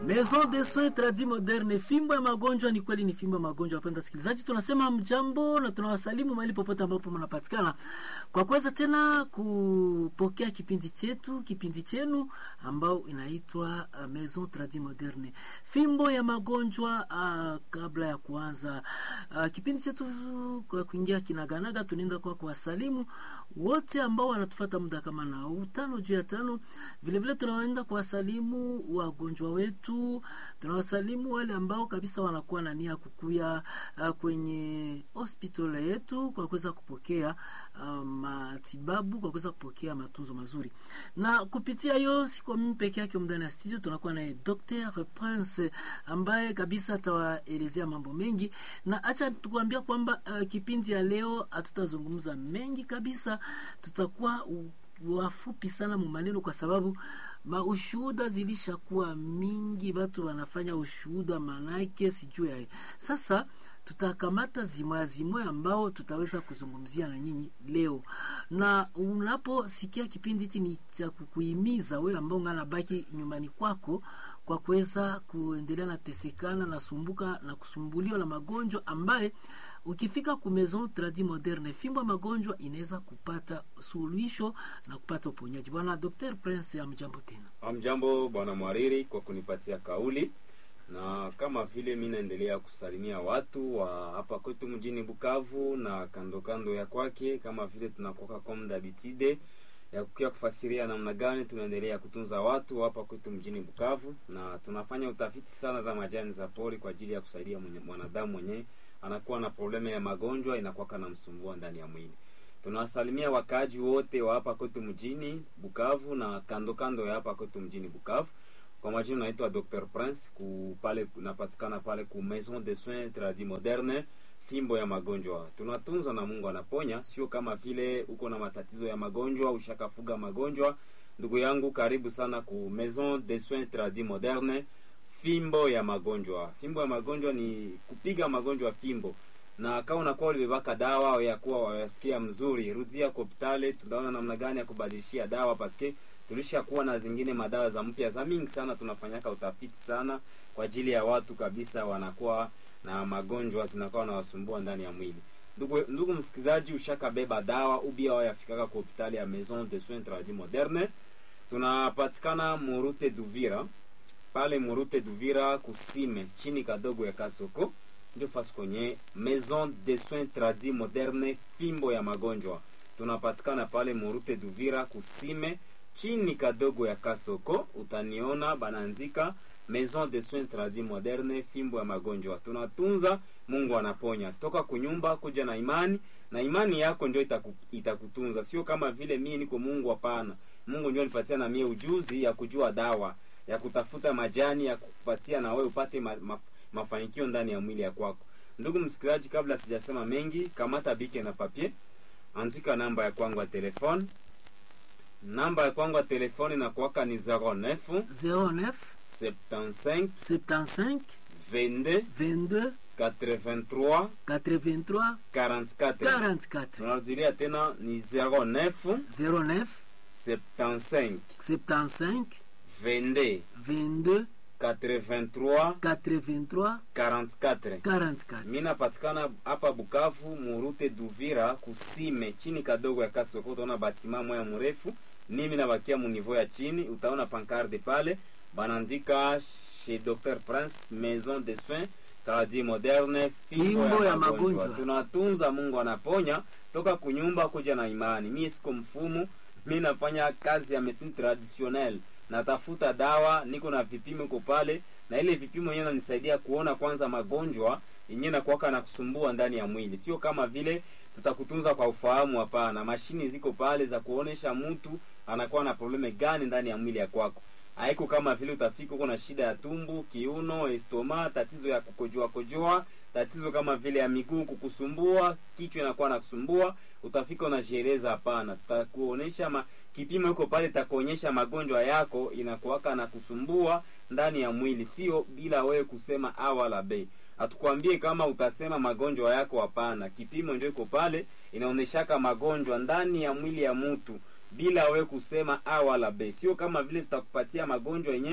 Maison de soins tradis moderne, fimbo ya magonjwa. Ni kweli ni fimbo ya magonjwa. Wapenda wasikilizaji, tunasema mjambo na tunawasalimu mahali popote ambapo mnapatikana kwa kuweza tena kupokea kipindi chetu, kipindi chenu ambao inaitwa uh, Maison tradis moderne, fimbo ya magonjwa. Uh, kabla ya kuanza uh, kipindi chetu kwa kuingia kinaganaga, tunaenda kwa kuwasalimu wote ambao wanatufuata muda kama na utano juu ya tano. Vilevile tunaenda kuwasalimu wagonjwa wetu, tunawasalimu wale ambao kabisa wanakuwa na nia kukuya uh, kwenye hospitali yetu kwa kuweza kupokea uh, matibabu, kwa kuweza kupokea matunzo mazuri. Na kupitia hiyo, si kwa mimi peke yake, ndani ya studio tunakuwa naye Dr. Prince ambaye kabisa atawaelezea mambo mengi, na acha tukuambia kwamba uh, kipindi ya leo hatutazungumza mengi kabisa, tutakuwa wafupi sana mumaneno kwa sababu maushuhuda zilishakuwa mingi, watu wanafanya ushuhuda, manake sijui yae. Sasa tutakamata zimoya zimoya ambao tutaweza kuzungumzia na nyinyi leo, na unaposikia kipindi hichi ni cha kukuhimiza wewe ambao ngana baki nyumbani kwako kwa kuweza kuendelea na tesekana na sumbuka na kusumbuliwa na magonjwa ambaye ukifika ku Maison Tradis Moderne, fimbo ya magonjwa inaweza kupata suluhisho na kupata uponyaji. Bwana Dr. Prince, amjambo tena. Amjambo bwana mwariri kwa kunipatia kauli, na kama vile mi naendelea kusalimia watu wa hapa kwetu mjini Bukavu na kando kando ya kwake, kama vile tunakoka komda bitide ya kukia kufasiria namna gani tunaendelea kutunza watu hapa kwetu mjini Bukavu, na tunafanya utafiti sana za majani za pori kwa ajili ya kusaidia mwenye, mwanadamu mwenyewe anakuwa na problemu ya magonjwa inakuwa na msumbua ndani ya mwili. Tunawasalimia wakaaji wote wa hapa kwetu mjini Bukavu na kando kando ya hapa kwetu mjini Bukavu. Kwa majina naitwa Dr. Prince ku pale napatikana pale ku Maison de Soins Tradis Moderne, fimbo ya magonjwa. Tunatunza na Mungu anaponya, sio kama vile uko na matatizo ya magonjwa ushakafuga magonjwa. Ndugu yangu, karibu sana ku Maison de Soins Tradis Moderne, fimbo ya magonjwa. Fimbo ya magonjwa ni kupiga magonjwa fimbo, na kama unakuwa ulibebaka dawa ya kuwa wayasikia mzuri, rudia kwa hospitali, tunaona namna gani ya kubadilishia dawa, paske tulishakuwa na zingine madawa za mpya za mingi sana. Tunafanyaka utafiti sana kwa ajili ya watu kabisa wanakuwa na magonjwa zinakuwa nawasumbua ndani ya mwili. Ndugu, ndugu msikilizaji, ushakabeba dawa ubia wayafikaka kwa hospitali ya Maison de Soins Tradis Moderne. Tunapatikana Murute Duvira pale Murute Duvira kusime chini kadogo ya Kasoko, ndio fasi kwenye Maison de Soins Tradis Moderne, fimbo ya magonjwa. Tunapatikana pale Murute Duvira kusime chini kadogo ya Kasoko, utaniona banaandika Maison de Soins Tradis Moderne, fimbo ya magonjwa. Tunatunza, Mungu anaponya. Toka kunyumba kuja na imani, na imani yako ndio itaku, itakutunza, sio kama vile mimi niko Mungu. Hapana, Mungu ndio nipatia na mie ujuzi ya kujua dawa ya kutafuta majani ya kupatia na wewe upate ma, ma, mafanikio ndani ya mwili ya kwako. Ndugu msikilizaji, kabla sijasema mengi, kamata bike na papier, andika namba ya kwangu ya telefone. Namba ya kwangu ya telefone na kuwaka ni 09 09 75 75 22 22 83 83 44. 44 Tunarudilia tena ni 09 09 75 75 22 22 83 83 44. 44. Mi napatikana hapa Bukavu, Murute Duvira, kusime chini kadogo ya Kasoko. Utaona batima moya mrefu, mimi nabakia munivo ya chini, utaona pankarde pale banaandika chez Dr Prince, Maison de Soins Tradis Moderne, Fimbo ya magonjwa. Tunatunza, Mungu anaponya. Toka kunyumba kuja na imani. Mi siko mfumu, mi nafanya kazi ya medecine traditionnelle natafuta dawa, niko na vipimo iko pale, na ile vipimo yenyewe nanisaidia kuona kwanza magonjwa yenyewe nakuwaka na kusumbua ndani ya mwili. Sio kama vile tutakutunza kwa ufahamu, hapana. Mashini ziko pale za kuonesha mtu anakuwa na probleme gani ndani ya mwili ya kwako. Haiko kama vile utafika uko na shida ya tumbu, kiuno, estoma, tatizo ya kukojoa kojoa, tatizo kama vile ya miguu kukusumbua, kichwa inakuwa na kusumbua, utafika unajieleza. Hapana, tutakuonesha ma, kipimo iko pale, takuonyesha magonjwa yako inakuwaka na kusumbua ndani ya mwili, sio bila wewe kusema a wala b. Hatukwambie kama utasema magonjwa yako, hapana. Kipimo ndio iko pale, inaoneshaka magonjwa ndani ya mwili ya mtu bila we kusema a wala b. Sio kama vile tutakupatia magonjwa yenye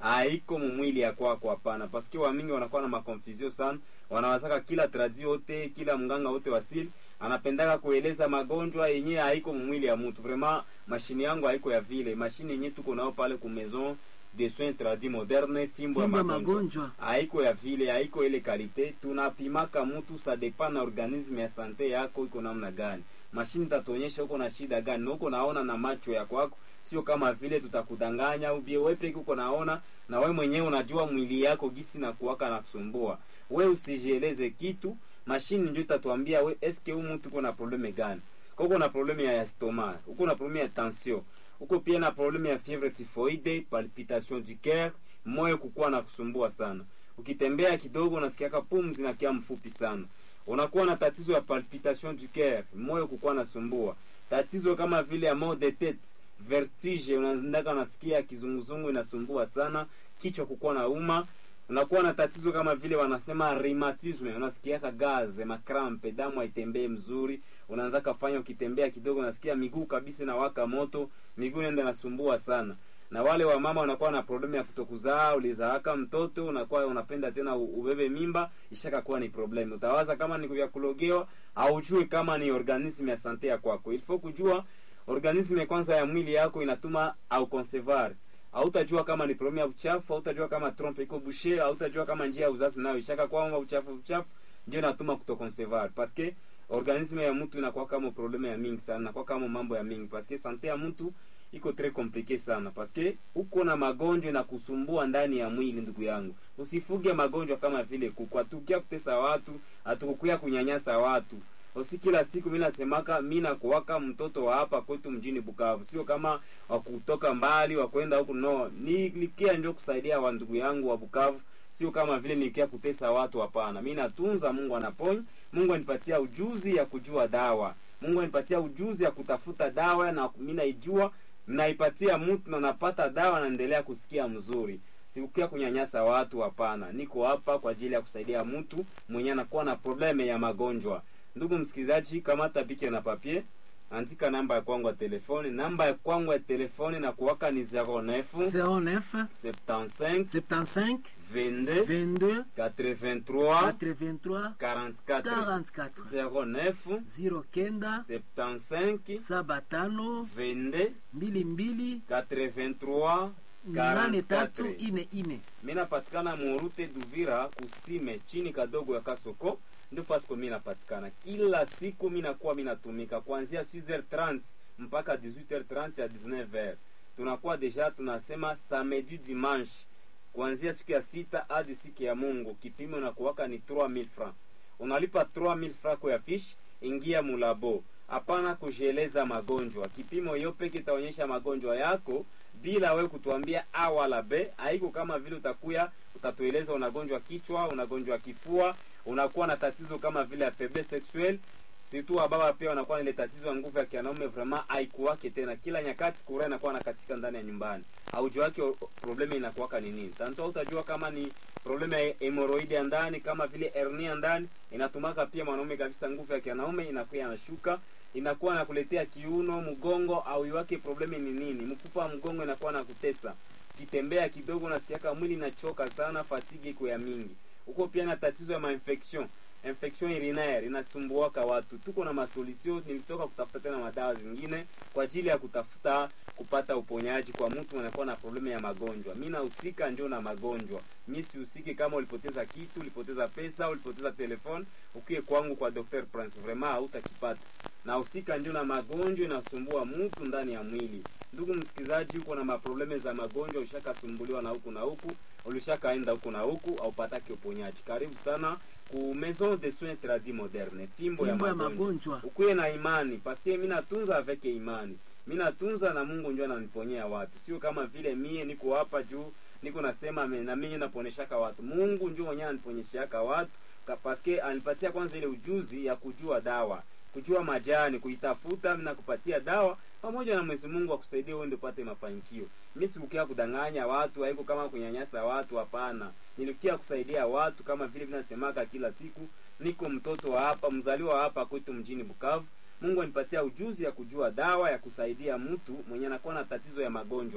haiko mumwili ya kwako hapana paske wamingi wanakuwa na makonfusio sana wanawazaka kila tradi wote kila mganga wote wasili anapendaka kueleza magonjwa yenye haiko mumwili ya mtu vraiment mashini yangu haiko ya vile mashini yenye tuko nao pale ku maison de soins tradi moderne fimbo ya fimbo ya magonjwa magonjwa haiko ya vile haiko ile kalite tunapimaka mtu sa depend na organisme ya sante yako iko namna gani mashini tatuonyesha uko na shida gani na uko naona na macho ya kwako sio kama vile tutakudanganya au bie wewe peke uko naona na wewe mwenyewe unajua mwili yako gisi na kuwaka na kusumbua we usijieleze kitu mashini ndio itatuambia we eske huyu mtu uko na probleme gani Kwa uko na probleme ya stoma uko na probleme ya tension uko pia na probleme ya fievre typhoide palpitation du cœur moyo kukuwa na kusumbua sana ukitembea kidogo unasikiaka pumzi na kia mfupi sana unakuwa na tatizo ya palpitation du cœur moyo kukuwa nasumbua tatizo kama vile ya mal de tête vertige unaendaka unasikia kizunguzungu inasumbua sana kichwa kukuwa na uma unakuwa na tatizo kama vile wanasema rheumatisme unasikiaka gaze makrampe damu haitembee mzuri unaanza kafanya ukitembea kidogo unasikia miguu kabisa inawaka moto miguu inaenda nasumbua sana na wale wa mama wanakuwa na problemu ya kutokuzaa ulizaaka mtoto unakuwa unapenda tena u- ubebe mimba ishaka kuwa ni problem utawaza kama ni vya kulogewa aujue kama ni organisme ya sante ya kwako ilifo kujua organisme kwanza ya mwili yako inatuma au concevoir hautajua kama ni problemu ya uchafu hautajua kama trompe iko bouche hautajua kama njia ya uzazi nayo ishaka kwamba uchafu uchafu ndio inatuma kutoconcevoir paske organisme ya mtu inakuwa kama probleme ya mingi sana inakuwa kama mambo ya mingi paske sante ya mtu iko très compliqué sana paske uko na magonjwa na kusumbua ndani ya mwili ndugu yangu usifuge magonjwa kama vile kuku hatukia kutesa watu hatukukuya kunyanyasa watu usi kila siku mi nasemaka mi nakuwaka mtoto wa hapa kwetu mjini bukavu sio kama wakutoka mbali wakwenda huku no nilikia ndio kusaidia wa ndugu yangu wa bukavu sio kama vile nilikia kutesa watu hapana mi natunza mungu anaponya mungu anipatia ujuzi ya kujua dawa mungu anipatia ujuzi ya kutafuta dawa na mi naijua naipatia mtu na napata dawa naendelea kusikia mzuri sikukia kunyanyasa watu hapana niko hapa kwa ajili ya kusaidia mtu mwenye anakuwa na probleme ya magonjwa ndugu msikilizaji kamata bike na papier andika namba ya kwangu ya telefoni namba ya kwangu ya telefoni na kuwaka ni 09 09 75 75 22 22 83 83 44 44 09 09 75 saba tano 22 mbili mbili 83 nane tatu 44 ine ine mi napatikana murute duvira kusime chini kadogo ya kasoko ndio pasiko mi napatikana kila siku mi nakuwa mi natumika kuanzia 6h30 mpaka 18h30 ya 19h tunakuwa deja tunasema samedi dimanche kuanzia siku ya sita hadi siku ya mungu kipimo nakuwaka ni 3000 francs unalipa 3000 francs kwa ya fish ingia mulabo hapana kujieleza magonjwa kipimo hiyo peke itaonyesha magonjwa yako bila we kutuambia a wala b haiko kama vile utakuya utatueleza unagonjwa kichwa unagonjwa kifua unakuwa na tatizo kama vile ya faiblesse sexuelle situ wababa pia wanakuwa na ile tatizo ya nguvu ya kianaume vraiment haikuwake tena kila nyakati kura inakuwa nakatika ndani ya nyumbani aujua wake probleme inakuwaka ni nini tanto utajua kama ni probleme ya hemoroidi ya ndani kama vile hernia ya ndani inatumaka pia mwanaume kabisa nguvu ya kianaume inakuwa yanashuka inakuwa nakuletea kiuno mgongo au iwake probleme ni nini mfupa wa mgongo inakuwa na kutesa kitembea kidogo nasikiaka mwili inachoka sana fatigue iko ya mingi huko pia na tatizo ya mainfection infection urinaire inasumbuaka watu tuko na masolution nilitoka kutafuta tena madawa zingine kwa ajili ya kutafuta kupata uponyaji kwa mtu anakuwa na problemu ya magonjwa mi nahusika ndio na magonjwa mi sihusiki kama ulipoteza kitu ulipoteza pesa ulipoteza telefone ukie kwangu kwa dr prince vraiment hautakipata nahusika ndio na magonjwa inasumbua mtu ndani ya mwili ndugu msikilizaji huko na maprobleme za magonjwa ushakasumbuliwa na huku na huku ulishakaenda huku na huku aupatake uponyaji karibu sana ku maison de soins tradi moderne fimbo ya fimbo ya magonjwa magonjwa ukuye na imani paske mi natunza avec imani mi natunza na mungu njo ananiponyea watu sio kama vile mie niko hapa juu niko nasema me- na mimi naponyeshaka watu mungu njo mwenyewe aniponyeshaka watu ka- paske anipatia kwanza ile ujuzi ya kujua dawa kujua majani kuitafuta na kupatia dawa pamoja na mwezi mungu akusaidia uende upate mafanikio mi sikukia kudanganya watu haiko kama kunyanyasa watu hapana nilikia kusaidia watu kama vile vinasemaka kila siku niko mtoto wa hapa mzaliwa wa hapa kwetu mjini bukavu mungu anipatia ujuzi ya kujua dawa ya kusaidia mtu mwenye anakuwa na tatizo ya magonjwa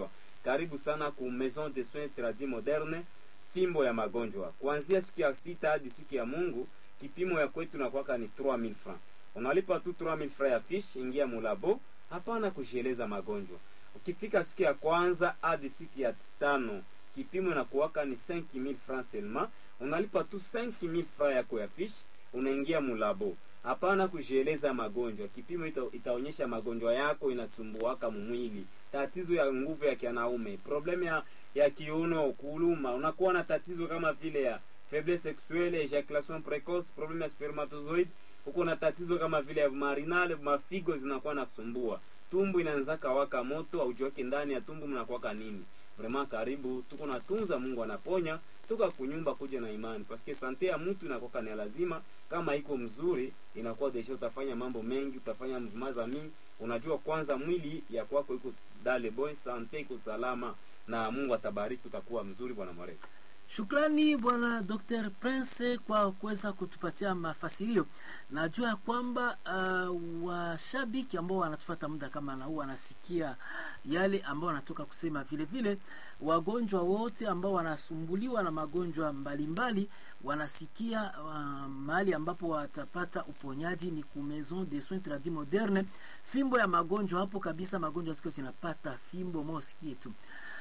karibu sana ku maison de soins tradis moderne fimbo ya magonjwa kuanzia siku ya sita hadi siku ya mungu kipimo ya kwetu nakwaka ni 3000 francs unalipa tu 3000 francs ya fish ingia mulabo hapana kujieleza magonjwa ukifika siku ya kwanza hadi siku ya tano kipimo inakuwaka ni 5000 francs seulement unalipa tu 5000 francs yako ya fish unaingia mulabo hapana kujieleza magonjwa kipimo ita, itaonyesha magonjwa yako inasumbuaka mumwili tatizo ya nguvu ya kianaume problemu ya, ya kiuno kuluma unakuwa na tatizo kama vile ya faiblesse sexuelle ejaculation precoce problemu ya spermatozoid uko na tatizo kama vile ya marinale mafigo zinakuwa na kusumbua tumbu inaanzaka waka moto aujiwake ndani ya tumbu mnakuwaka nini vrema karibu tuko natunza mungu anaponya toka kunyumba kuja na imani paske sante ya mtu inakuwa ni lazima kama iko mzuri inakuwa desha utafanya mambo mengi utafanya maza mingi unajua kwanza mwili ya kwako iko dale boy sante iko salama na mungu atabariki utakuwa mzuri bwana mwarefu Shukrani bwana Dr. Prince kwa kuweza kutupatia mafasirio. Najua ya kwamba uh, washabiki ambao wanatufuata muda kama na huu wanasikia yale ambao wanatoka kusema. Vile vile wagonjwa wote ambao wanasumbuliwa na magonjwa mbalimbali wanasikia uh, mahali ambapo watapata uponyaji ni ku Maison de Soins Tradis Moderne, fimbo ya magonjwa hapo kabisa. Magonjwa siku zinapata fimbo mosikie tu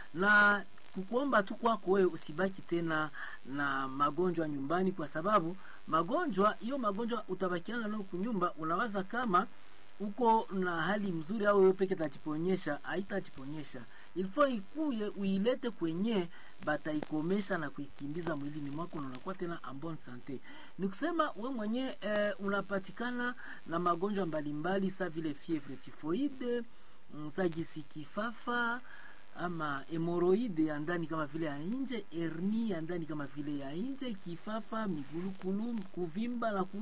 na kukuomba tu kwako wewe usibaki tena na magonjwa nyumbani, kwa sababu magonjwa hiyo magonjwa utabakiana nayo kunyumba, unawaza kama uko na hali mzuri au wewe peke tajiponyesha, haitajiponyesha ilfo ikuye uilete kwenye bataikomesha na kuikimbiza mwilini mwako na unakuwa tena en bonne sante. Ni kusema we mwenye eh, unapatikana na magonjwa mbalimbali sa vile fievre typhoide, msajisi kifafa ama hemoroide ya ndani kama vile ya nje, hernia ya ndani kama vile ya nje, kifafa, migulukulu, kuvimba na